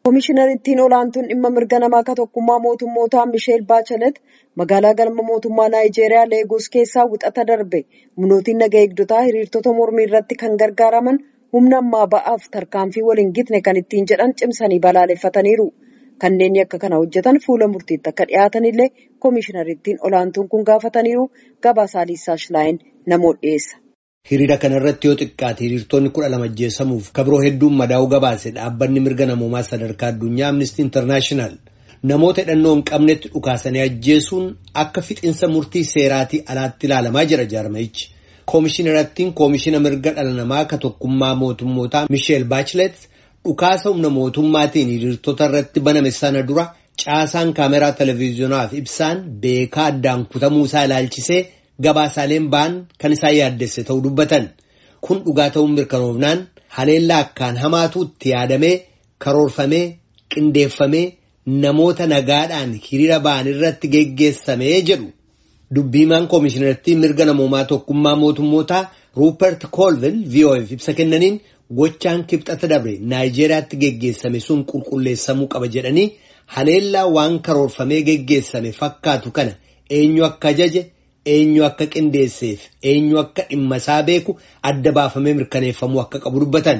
Komishinariittiin olaantuun dhimma mirga namaa ka tokkummaa mootummootaa Misheel Baachelet magaalaa galma mootummaa Naayijeeriyaa Leegoos keessaa wixata darbe humnootiin naga eegdotaa hiriirtota mormii irratti kan gargaaraman humna ammaa ba'aaf tarkaanfii waliin gitne kan ittiin jedhan cimsanii balaaleffataniiru. Kanneen akka kana hojjetan fuula murtiitti akka dhiyaatanillee komishinariittiin olaantuun kun gaafataniiru gabaasaa Liisaa Shilaayin namoota dhiyeessa. Hiriira kana irratti yoo xiqqaate hiriirtonni kudha lama ajjeesamuuf kabiroo hedduun madaa'uu gabaase dhaabbanni mirga namoomaa sadarkaa addunyaa Amnesty International namoota hidhannoo hin qabnetti dhukaasanii ajjeesuun akka fixinsa murtii seeraatii alaatti ilaalamaa jira jaarmayichi. Koomishinariittiin koomishina mirga dhala namaa ka tokkummaa mootummootaa Misheel Baachelet dhukaasa humna mootummaatiin hiriirtota irratti baname sana dura caasaan kaameraa televiziyoonaa fi ibsaan beekaa addaan kutamuu isaa ilaalchisee. Gabaasaaleen ba'an kan isaan yaaddesse ta'uu dubbatan kun dhugaa ta'uun mirkanoofnaan haleellaa akkaan hamaatu itti yaadamee karoorfamee qindeeffamee namoota nagaadhaan hiriira ba'an irratti geggeessamee jedhu dubbiimaan koomishinartii mirga namoomaa tokkummaa mootummootaa ruupert koolvin vo'eef ibsa kennaniin gochaan kibxata dabre naayijeeriyaatti geggeessame sun qulqulleessamuu qaba jedhanii haleellaa waan karoorfamee geggeessame fakkaatu kana eenyu akka ajaje. eenyu akka qindeesseef eenyu akka dhimma isaa beeku adda baafamee mirkaneeffamuu akka qabu dubbatan.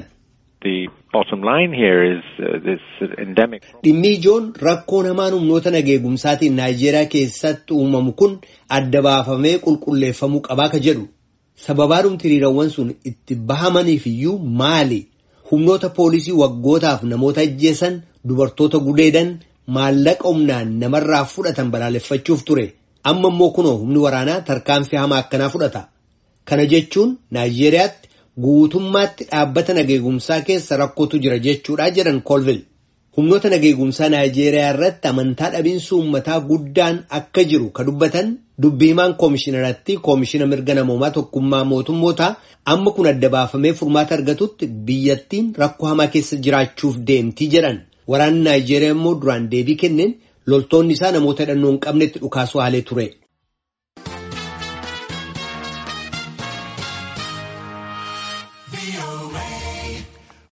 Dhimmi ijoon rakkoo namaan humnoota nageegumsaatiin Naayijeeriyaa keessatti uumamu kun adda baafamee qulqulleeffamuu qabaa ka jedhu. Sababaadhumti hiriirawwan sun itti bahamaniif iyyuu maali? Humnoota poolisii waggootaaf namoota ajjeesan dubartoota gudeedan maallaqa humnaan namarraa fudhatan balaaleffachuuf ture. amma immoo kunoo humni waraanaa tarkaanfii hamaa akkanaa fudhata kana jechuun naayijeeriyaatti guutummaatti dhaabbata nageegumsaa keessa rakkootu jira jechuudha jedhan koolvil humnoota nageegumsaa naayijeeriyaa irratti amantaa dhabiinsa uummataa guddaan akka jiru ka dubbatan dubbiimaan koomishinaraatti koomishina mirga namoomaa tokkummaa mootummootaa amma kun adda baafamee furmaata argatutti biyyattiin rakkoo hamaa keessa jiraachuuf deemtii jedhan waraanni naayijeeriyaa immoo duraan deebii kenneen. loltoonni isaa namoota hidhannoo hin qabnetti dhukaasuu haalee ture.